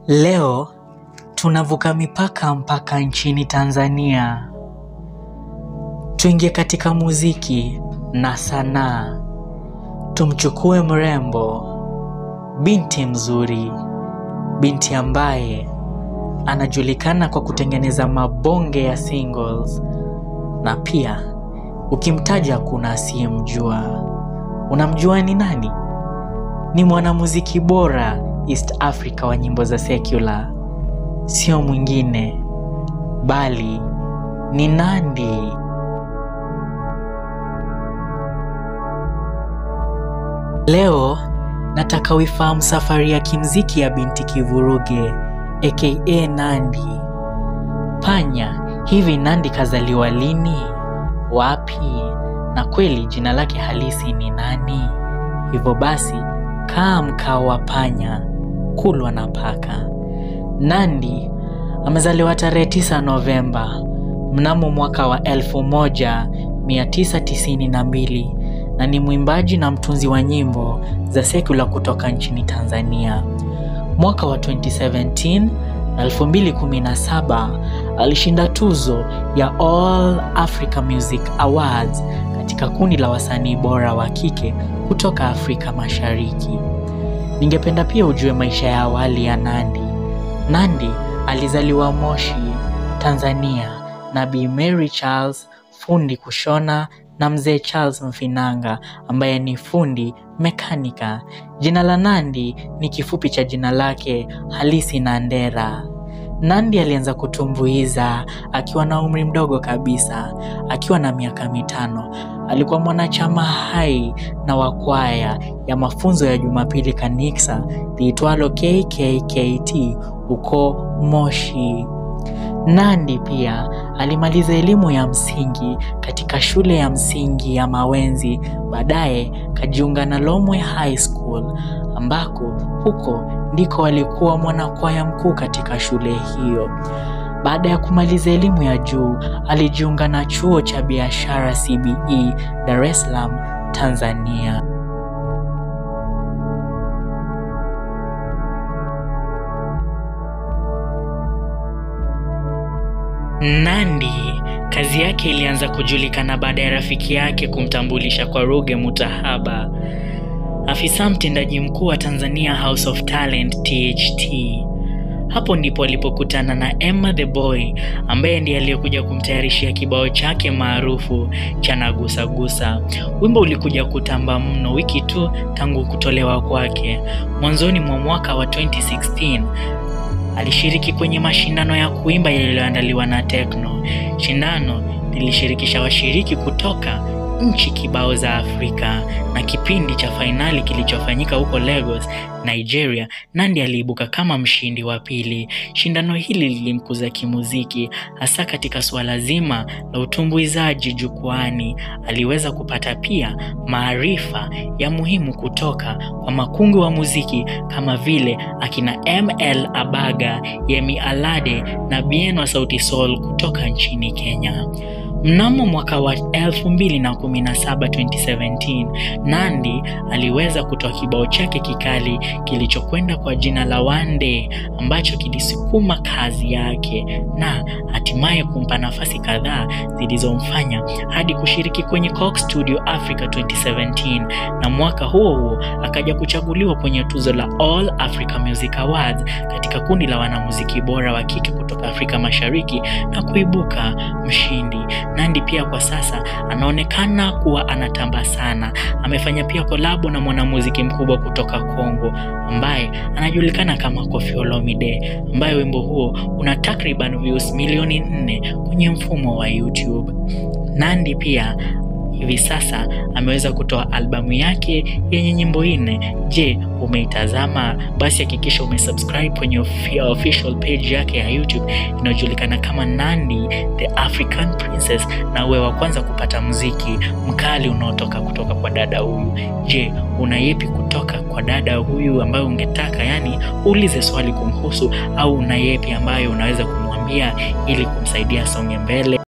Leo tunavuka mipaka mpaka nchini Tanzania. Tuingie katika muziki na sanaa. Tumchukue mrembo, binti mzuri, binti ambaye anajulikana kwa kutengeneza mabonge ya singles na pia ukimtaja kuna asiyemjua. Unamjua ni nani? Ni mwanamuziki bora East Africa wa nyimbo za secular, sio mwingine bali ni Nandy. Leo nataka uifahamu safari ya kimziki ya binti Kivuruge aka Nandy. Panya, hivi Nandy kazaliwa lini? Wapi? Na kweli jina lake halisi ni nani? Hivyo basi, kaa mkao wa panya, kulwa na paka. Nandy amezaliwa tarehe 9 Novemba mnamo mwaka wa 1992 na ni mwimbaji na mtunzi wa nyimbo za sekula kutoka nchini Tanzania. Mwaka wa 2017 na 2017 alishinda tuzo ya All Africa Music Awards katika kundi la wasanii bora wa kike kutoka Afrika Mashariki. Ningependa pia ujue maisha ya awali ya Nandy. Nandy alizaliwa Moshi, Tanzania na Bi Mary Charles, fundi kushona na mzee Charles Mfinanga ambaye ni fundi mekanika. Jina la Nandy ni kifupi cha jina lake halisi Nandera. Nandy alianza kutumbuiza akiwa na umri mdogo kabisa, akiwa na miaka mitano. Alikuwa mwanachama hai na wa kwaya ya mafunzo ya Jumapili kanisa liitwalo KKKT huko Moshi. Nandy pia alimaliza elimu ya msingi katika shule ya msingi ya Mawenzi, baadaye kajiunga na Lomwe High School ambako huko ndiko alikuwa mwanakwaya mkuu katika shule hiyo. Baada ya kumaliza elimu ya juu, alijiunga na chuo cha biashara CBE Dar es Salaam, Tanzania. Nandy kazi yake ilianza kujulikana baada ya rafiki yake kumtambulisha kwa Ruge Mutahaba, afisa mtendaji mkuu wa Tanzania House of Talent THT. Hapo ndipo alipokutana na Emma the Boy ambaye ndiye aliyekuja kumtayarishia kibao chake maarufu cha Nagusagusa. Wimbo ulikuja kutamba mno wiki tu tangu kutolewa kwake. Mwanzoni mwa mwaka wa 2016 alishiriki kwenye mashindano ya kuimba yaliyoandaliwa na Tekno. Shindano lilishirikisha washiriki kutoka nchi kibao za Afrika na kipindi cha fainali kilichofanyika huko Lagos, Nigeria, Nandy aliibuka kama mshindi wa pili. Shindano hili lilimkuza kimuziki, hasa katika suala zima la utumbuizaji jukwani. Aliweza kupata pia maarifa ya muhimu kutoka kwa makungu wa muziki kama vile akina ML Abaga, Yemi Alade na Bien wa Sauti Sol kutoka nchini Kenya. Mnamo mwaka wa 2017 2017, Nandy aliweza kutoa kibao chake kikali kilichokwenda kwa jina la One Day ambacho kilisukuma kazi yake na hatimaye kumpa nafasi kadhaa zilizomfanya hadi kushiriki kwenye Coke Studio Africa 2017, na mwaka huo huo akaja kuchaguliwa kwenye tuzo la All Africa Music Awards katika kundi la wanamuziki bora wa kike kutoka Afrika Mashariki na kuibuka mshindi. Nandy pia kwa sasa anaonekana kuwa anatamba sana. Amefanya pia kolabo na mwanamuziki mkubwa kutoka Kongo ambaye anajulikana kama Koffi Olomide, ambaye wimbo huo una takriban views milioni nne kwenye mfumo wa YouTube. Nandy pia hivi sasa ameweza kutoa albamu yake yenye nyimbo nne. Je, umeitazama? Basi hakikisha umesubscribe kwenye official page yake ya YouTube inayojulikana kama Nandy the African Princess, na uwe wa kwanza kupata muziki mkali unaotoka kutoka kwa dada huyu. Je, una yepi kutoka kwa dada huyu ambayo ungetaka, yani uulize swali kumhusu, au una yepi ambayo unaweza kumwambia ili kumsaidia songe mbele?